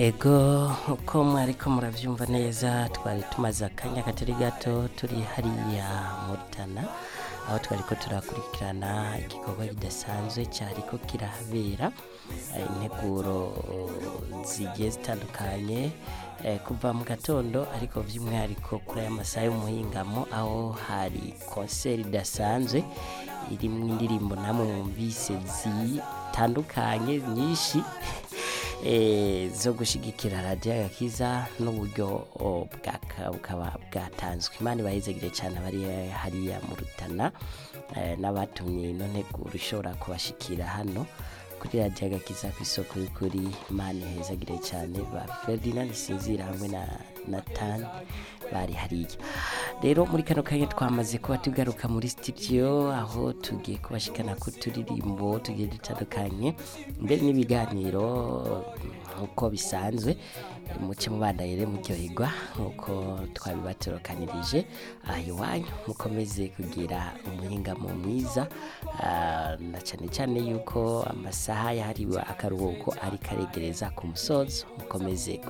ego uko mwariko muravyumva neza twari tumaze akanya katari gato turi hariya mu Rutana aho twariko turakurikirana igikorwa kidasanzwe cyariko kirahabera eh, integuro zigiye zitandukanye eh, kuva mu gatondo ariko by'umwihariko kuri aya masaha y'umuhingamo aho hari konseri idasanzwe irimwo indirimbo namwe mwumvise zitandukanye nyinshi eh, zo gushigikira radiyo agakiza n'uburyo oh, bwaka- bukaba bwatanzwe imana ibahezegire cyane abari hariya mu rutana eh, n'abatumye ino nteguro ishobora kubashikira hano kuri radiyo agakiza ku isoko y'ukuri imana ihezagire cyane ba ferdinand sinzira hamwe na natani bari hariya rero muri kano kanya twamaze kuba tugaruka muri studio aho tugiye kubashikana ku turirimbo tugiye dutandukanye mbere n'ibiganiro nk'uko bisanzwe muce mubandanye rero muryoherwa nk'uko twabibaturokanirije aha iwanyu mukomeze kugira umuhingamo mwiza ah, na cyane cyane yuko amasaha yahariwe akaruhuko ari karegereza ku musozo mukomeze